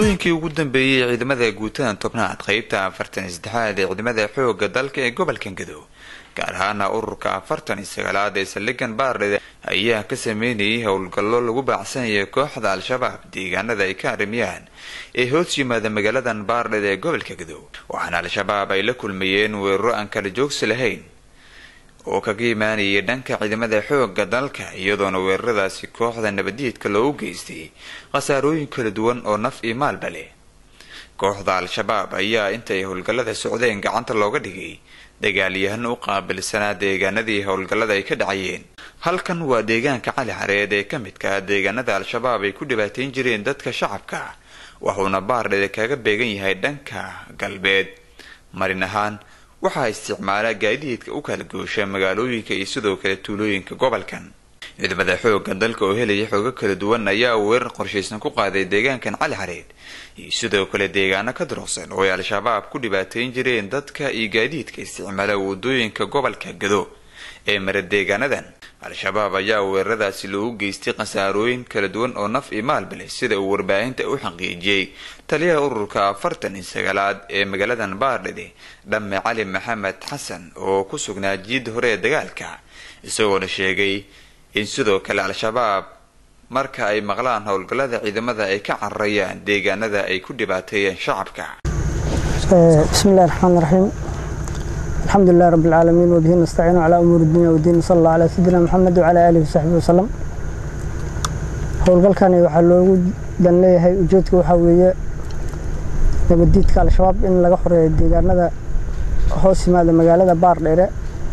muddooyinkii ugu dambeeyey ciidamada guutada tobnaad qeybta afartan iyo saddexaad ee ciidamada xooga dalka ee gobolka gadow gaar ahaana ururka afartan iyo sagaalaad ee saldhigan baardhede ayaa ka sameynayay howlgallo lagu baacsanaya kooxda al-shabaab deegaanada ay ka arrimiyaan ee hoos yimaada magaaladan baardhed ee gobolka gadow waxaana al-shabaab ay la kulmayeen weeraro aan kala joogsi lahayn oo kaga imaanayay dhanka ciidamada xooga dalka iyadoona weeraradaasi kooxda nabadiidka loogu geystay khasaarooyin kala duwan oo naf iyo maalba leh kooxda al-shabaab ayaa intay howlgallada socdeen gacanta looga dhigay dagaalyahan u qaabilsanaa deegaanadii howlgallada ay ka dhacayeen halkan waa deegaanka cali xareed ee ka midka ah deegaanada al-shabaab ay ku dhibaateyn jireen dadka shacabka wuxuuna baardhede kaga beegan yahay dhanka galbeed marin ahaan waxaa isticmaala gaadiidka u kala goosha magaalooyinka iyo sidoo kale tuulooyinka gobolkan ciidamada xooga dalka oo helaya xoogo kala duwan ayaa weerar qorshaysan ku qaaday deegaankan cali xareed iyo sidoo kale deegaano ka durugsan oo ay al-shabaab ku dhibaateyn jireen dadka iyo gaadiidka isticmaala wadooyinka gobolka gado ee mara deegaanadan al-shabaab ayaa weeraradaasi loogu geystay khasaarooyin kala duwan oo naf iyo maalba leh sida uu warbaahinta u xaqiijiyey taliyaha ururka afartan iyo sagaalaad ee magaaladan baardhede dhamme cali maxamed xasan oo ku sugnaa jiid hore ee dagaalka isagoona sheegay in sidoo kale al-shabaab marka ay maqlaan howlgallada ciidamada ay ka cararayaan deegaanada ay ku dhibaateeyeen shacabka bismillahi raxmaan raxiim alxamdulilahi rabbi alcaalamiin wabihi nastaciinu calaa umuuri dunya wadiin sala allah calaa sayidina maxamed wacalaa aalihi wasaxbihi wasalam howlgalkani waxaa loogu dan leeyahay ujeedka waxaa weeye nabadiidka al-shabaab in laga xoreeyo deegaanada hoos yimaada magaalada baardheere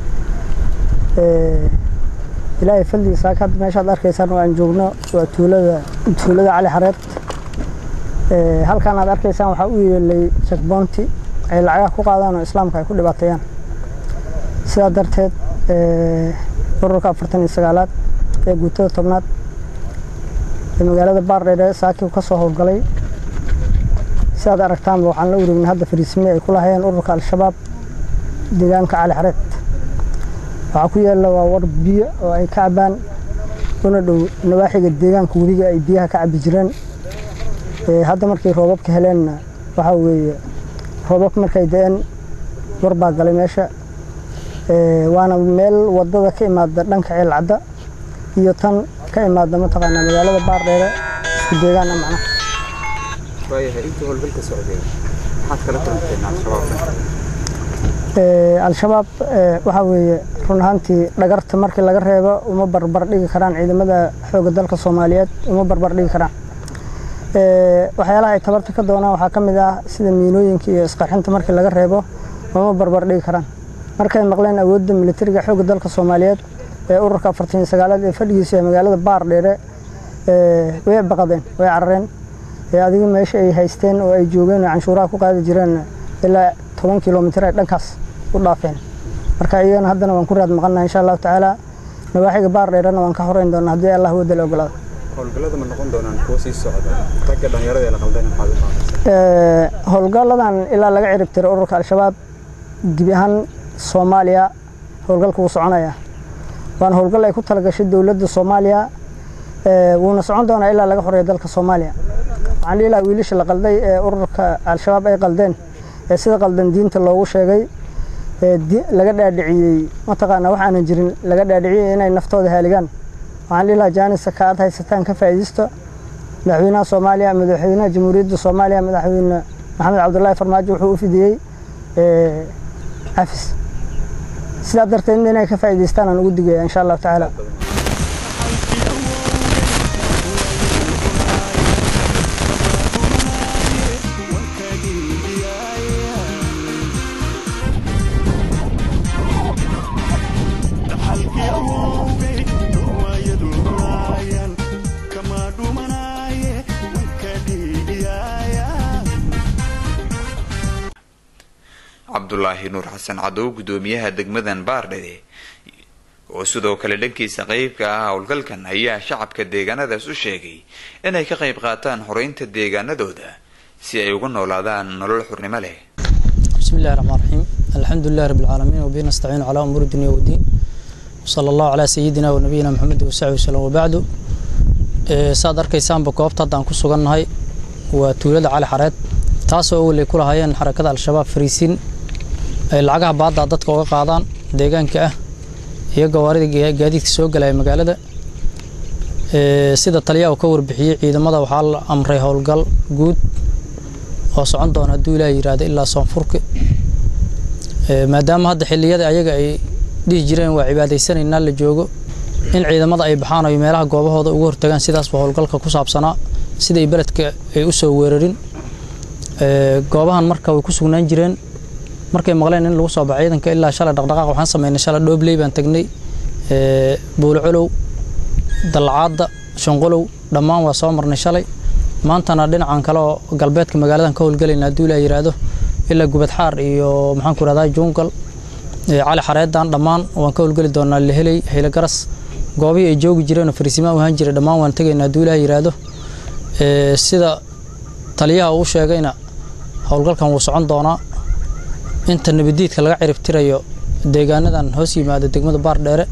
ilaahay fadligiisa haka hadda meeshaad arkaysaan oo aan joogno waa tuulada tuulada cali xareed halkan aad arkaysaan waxaa u yeelay jakboonti ay lacagaha ku qaadaan oo islaamka ay ku dhibaateeyaan sidaa darteed ururka afartan iyo sagaalaad ee guutada tobnaad ee magaalada baardheere saakii ka soo howlgalay sidaad aragtaanba waxaan la wareegnay hadda fariisime ay ku lahayeen ururka al-shabaab deegaanka cali xareed waxaa ku yaalla waa war biyo oo ay ka cabaan una dhow nawaaxiga deegaanka webiga ay biyaha ka cabi jireen hadda markay roobabka heleenna waxaa weeye roobabka markay da-een war baa galay meesha waana meel wadada ka imaada dhanka ceelcadda iyo tan ka imaada mataqaanaa magaalada baardheere isku deegaana macnaha al-shabaab waxaa weeye run ahaantii dhagarta markii laga reebo uma barbar dhigi karaan ciidamada xooga dalka soomaaliyeed uma barbar dhigi karaan waxyaalaha ay tabarta ka doonaan waxaa ka mid ah sida miinooyinka iyo isqarxinta markii laga reebo uma barbar dhigi karaan markay maqleen awoodda militariga xooga dalka soomaaliyeed ee ururka afartan iyo sagaalaad ee fadhigiisa ee magaalada baardheere way baqadeen way carareen adiga meesha ay haysteen oo ay joogeen oo canshuuraha ku qaadi jireen ilaa toban kilomitir ay dhankaas u dhaafeen marka iyagana haddana waan ku raad maqannaha insha allahu tacaala nawaaxiga baardheerena waan ka horeyn doonaa haddii allah wadda la ogolaado howlgallada ma noqon doonaan kuwo sii socda ragga dhalinyarada ee la qaldan maxaad u howlgalladan ilaa laga cirib tiro ururka al-shabaab gebi ahaan soomaaliya howlgalka wuu soconaya waana howlgal ay ku talagashay dowladda soomaaliya wuuna socon doonaa ilaa laga xoreeyo dalka soomaaliya waxaan dhihi lahaa wiilasha la qalday ee ururka al-shabaab ay qaldeen ee sida qaldan diinta loogu sheegay laga dhaadhiciyey mataqaanaa wax aanan jirin laga dhaadhiciyey inay naftooda haaligaan waxaan dhihi lahaa jaanisa ka aad haysataan ka faa'iidaysto madaxweynaha soomaaliya madaxweynaha jamhuuriyadda soomaaliya madaxweyne maxamed cabdullaahi farmaajo wuxuu u fidiyey cafis sidaa darteed inay ka faa'iidaystaan aan ugu digaya insha allahu tacaala cabdulaahi nuur xasan cadow gudoomiyaha degmadan baardhede oo sidoo kale dhankiisa qeybka ah howlgalkan ayaa shacabka deegaanadaas u sheegay inay ka qayb qaataan xoreynta deegaanadooda si ay uga noolaadaan nolol xurnimo leh bismillahi raxmaan raxiim alxamdulilahi rabbi alcaalamiin wabihi nastaciinu calaa umuuri dunya wadiin wsala allahu calaa sayidina wa nabiyina maxamed wasaxbi wasalam wabacdu saad arkaysaanba goobta haddaan ku sugannahay waa tuulada cali xareed taasoo awalay ku lahaayeen xarakada al-shabaab fariisiin ay lacagaha baaddaa dadka uga qaadaan deegaanka ah iyo gawaarida gaadiidka soo galaya magaalada sida taliyaha uu ka warbixiyey ciidamada waxaa la amray howlgal guud oo socon doona hadduu ilaah yidhaahdo ilaa soonfurka maadaama hadda xilliyada ayaga ay dhihi jireen waa cibaadaysanaynaa la joogo in ciidamada ay baxaan ay meelaha goobahooda ugu hortagaan sidaasba howlgalka ku saabsanaa siday beledka ay u soo weerarin goobahan marka way ku sugnaan jireen markay maqleen in lagu soo baxo ciidanka ilaa shalay dhaqdhaqaaq waxaan sameynay shalay dhoobley baan tagnay buulcolow dallacaadda shanqolow dhammaan waa soo marnay shalay maantana dhinacan kale oo galbeedka magaaladan ka howlgelayna hadduu ilaa yidhaahdo ilaa gubadxaar iyo maxaan ku rahdaa jungal cali xareedan dhammaan waan ka howlgeli doonaa leheley haylogaras goobihii ay joogi jireenoo fariisimaan u ahaan jiray dhammaan waan tegaynaa hadduu ilaah yidhaahdo sida taliyaha uu sheegayna howlgalkan wuu socon doonaa inta nabadiidka laga ciribtirayo deegaanadan hoos yimaada degmada baardheere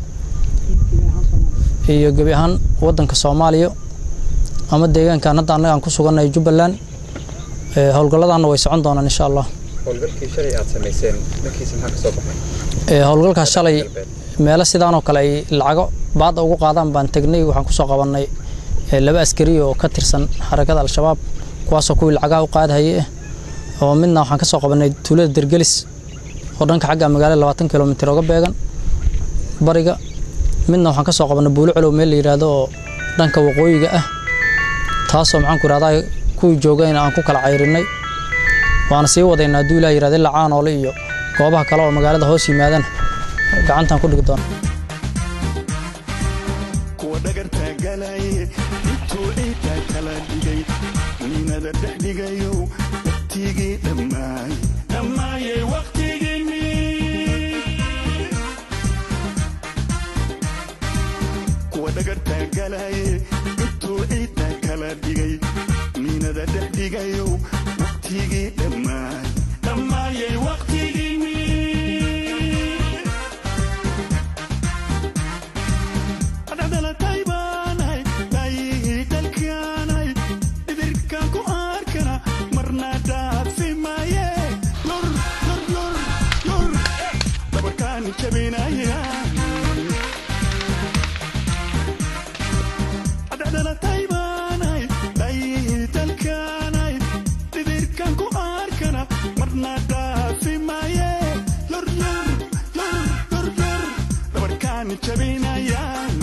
iyo gebi ahaan wadanka soomaaliya ama deegaankan hadda annaga aan ku sugannahay jubbaland howlgalladaanna way socon doonaan insha allah howlgalkii shalay aad samayseen dhankiisa maxaa ka soo baxay howlgalkaas shalay meelo sidaanoo kale ay lacago baadda ugu qaadaan baan tegnay waxaan kusoo qabannay laba askari oo ka tirsan xarakada al-shabaab kuwaasoo kuwii lacagaha u qaadahayay ah oo midna waxaan ka soo qabannay tuulada dergelis oo dhanka xagga magaalada labaatan kilomitir oga beegan bariga midna waxaan ka soo qabannay buulo colow meel la yidhaahdo oo dhanka waqooyiga ah taasoo maxaan ku ihahdaa kuwii joogayna aan ku kala cayrinay waana sii wadaynaa hadduu ilah yirahdo ilaa caanoole iyo goobaha kale oo magaalada hoos yimaadana gacantaan ku dhigi doona kuwa dhagartaa galaye intuu ciiddaa kala dhigay miinada dhex dhigayo waqtigii dhammaay dhammaayay waqtigiinni kuwa dhagartaa galaye intuu ciiddaa kala dhigay miinada dhex dhigayo waqtigii dhammaay dhammaayay waqtigiinni adhadhalatay baanahay daayihii dalkaanahay idirkaan ku arkana marna dhaafi maaye lur lur lur lur dabarkaani jabinaya adhadhalatay baanahay daayihii dalkaanahay idirkaan ku arkana marna dhaafi maaye lur lur lur lur lur dabarkaani jabinaya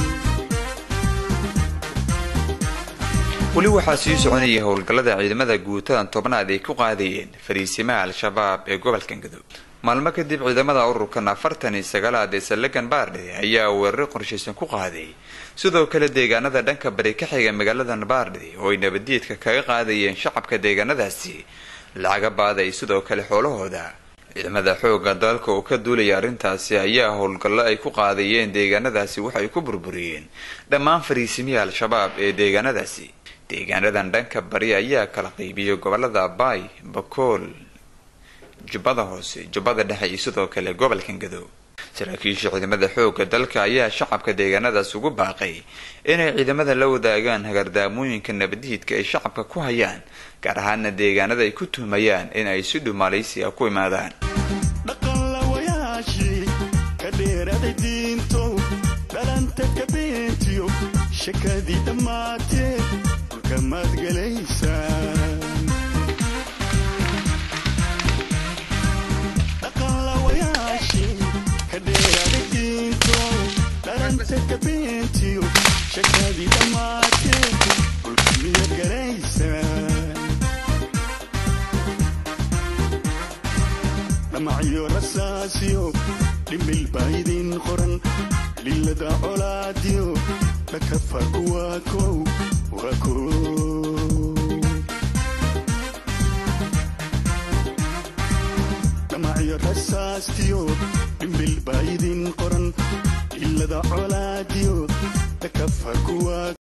weli waxaa sii soconaya howlgallada ciidamada guutadan tobnaad ay ku qaadayeen fariisimaha al-shabaab ee gobolkan gadow maalmo kadib ciidamada ururkan afartan iyo sagaalaad ee saldhigan baardhe ayaa weeraro qorshaysan ku qaaday sidoo kale deegaanada dhanka bari ka xiga magaalada baardhe oo ay nabaddiidka kaga qaadayeen shacabka deegaanadaasi lacaga baaday sidoo kale xoolahooda ciidamada xooga dalka oo ka duulaya arrintaasi ayaa howlgallo ay ku qaadayeen deegaanadaasi waxay ku burburiyeen dhammaan fariisimihii al-shabaab ee deegaanadaasi deegaanadan dhanka bari ayaa kala qaybiyay gobolada baay bakool jubbada hoose jubbada dhexe iyo sidoo kale gobolkan gadow saraakiisha ciidamada xooga dalka ayaa shacabka deegaanadaas ugu baaqay inay ciidamada la wadaagaan hagardaamooyinka nabadiidka ay shacabka ku hayaan gaar ahaana deegaanada ay ku tuhmayaan in ay si dhumalaysiya ku imaadaan dhaqanlawayaashii ka dheeraday diintow dhalanta ka beentiyo shakadii dhammaatee dhulka maad gelaysaan dhaqanlawayaashii ka dheeraday diintow dhalanta ka beentiyo shakadii dhammaatee dhulka miyaad gelaysaan dhamacyo rasaasiyo dhimbil baa idin qoran lilada colaadiyo dhakafa waa kow waa kow dhamacyo rasaastiyo dhimbil baa idin qoran lilada colaadiyo dhakafa waa